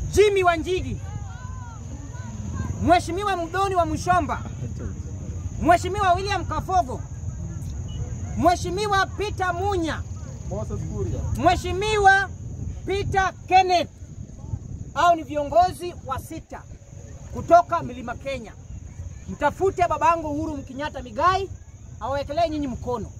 Jimmy Wanjigi, Mheshimiwa Mdoni wa Mshomba, Mheshimiwa William Kafogo, Mheshimiwa Peter Munya, Moses Kuria. Mheshimiwa Peter Kenneth. Hao ni viongozi wa sita kutoka Mlima Kenya. Mtafute babangu Uhuru Mkenyatta Migai awawekelee nyinyi mkono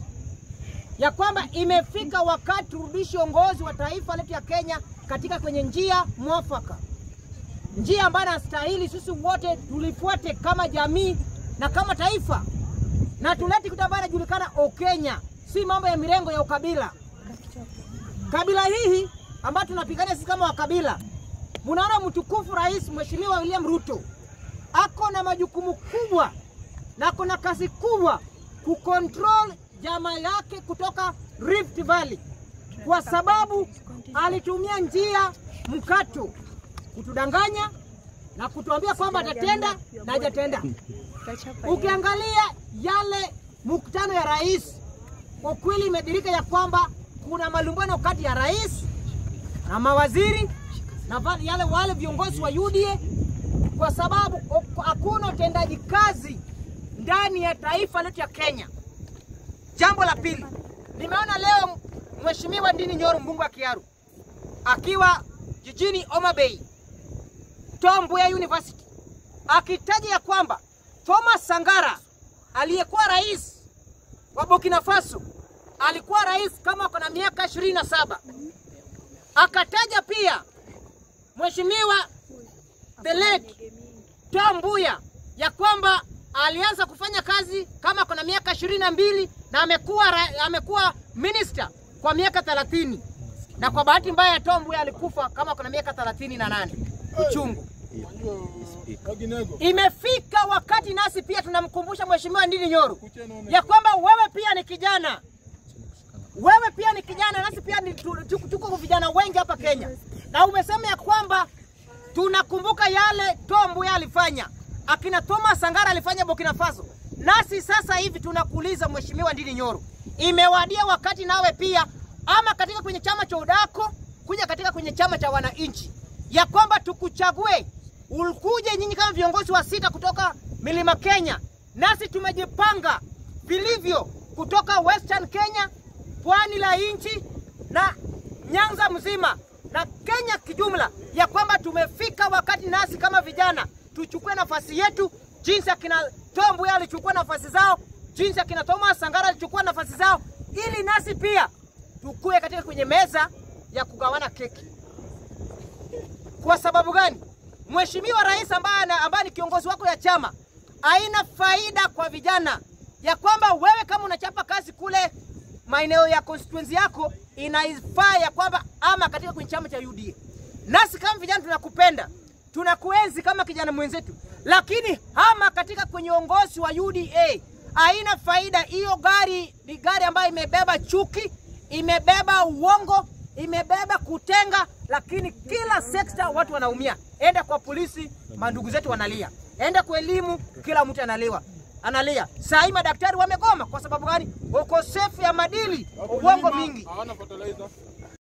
ya kwamba imefika wakati turudishe uongozi wa taifa letu ya Kenya katika kwenye njia mwafaka, njia ambayo nastahili sisi wote tulifuate kama jamii na kama taifa, na tulete kitu ambayo inajulikana Okenya, si mambo ya mirengo ya ukabila. Kabila hii ambayo tunapigania sisi kama wakabila, munaona mtukufu Rais Mheshimiwa William Ruto ako na majukumu kubwa na ako na kazi kubwa kucontrol jamaa yake kutoka Rift Valley, kwa sababu alitumia njia mkato kutudanganya na kutuambia kwamba atatenda na hajatenda. Ukiangalia yale mkutano ya rais, kwa kweli imedirika ya kwamba kuna malumbano kati ya rais na mawaziri na va- yale wale viongozi wa UDA kwa sababu o- hakuna utendaji kazi ndani ya taifa letu ya Kenya. Jambo la pili, nimeona leo Mheshimiwa Ndini Nyoro mbunge wa Kiaru akiwa jijini Homa Bay Tom Mboya University akitaja ya kwamba Thomas Sangara aliyekuwa rais wa Burkina Faso alikuwa rais kama ako na miaka ishirini na saba. Akataja pia Mheshimiwa the late Tom Mboya ya kwamba alianza kufanya kazi kama kuna miaka ishirini na mbili na amekuwa ra- amekuwa minister kwa miaka thelathini na kwa bahati mbaya Tom Mboya alikufa kama kuna miaka thelathini na nane uchungu. Waginego. Imefika wakati nasi pia tunamkumbusha Mheshimiwa Ndini Nyoro ya kwamba wewe pia ni kijana, wewe pia ni kijana, nasi pia ni tu- tu- tuko vijana wengi hapa Kenya, na umesema ya kwamba tunakumbuka yale Tom Mboya alifanya, akina Thomas Sangara alifanya Burkina Faso, nasi sasa hivi tunakuuliza Mheshimiwa Ndini Nyoro, imewadia wakati nawe pia ama katika kwenye chama cha udako kuja katika kwenye chama cha wananchi, ya kwamba tukuchague ukuje nyinyi kama viongozi wa sita kutoka milima Kenya, nasi tumejipanga vilivyo kutoka Western Kenya, pwani la nchi na Nyanza mzima na Kenya kijumla, ya kwamba tumefika wakati nasi kama vijana tuchukue nafasi yetu, jinsi akina Tom Mboya alichukua nafasi zao, jinsi akina Thomas Sangara alichukua nafasi zao, ili nasi pia tukue katika kwenye meza ya kugawana keki. Kwa sababu gani? Mheshimiwa Rais ambaye ana- ambaye ni kiongozi wako ya chama haina faida kwa vijana, ya kwamba wewe kama unachapa kazi kule maeneo ya constituency yako inaifaa ya kwamba ama katika kwenye chama cha UDA. Nasi kama vijana tunakupenda, tunakuenzi kama kijana mwenzetu, lakini hama katika kwenye uongozi wa UDA haina faida. Hiyo gari ni gari ambayo imebeba chuki, imebeba uongo, imebeba kutenga, lakini kila sekta watu wanaumia. Enda kwa polisi, mandugu zetu wanalia. Enda kwa elimu, kila mtu analiwa analia. Saa hii madaktari wamegoma kwa sababu gani? Ukosefu ya madili, uongo mingi. Hawana fertilizer.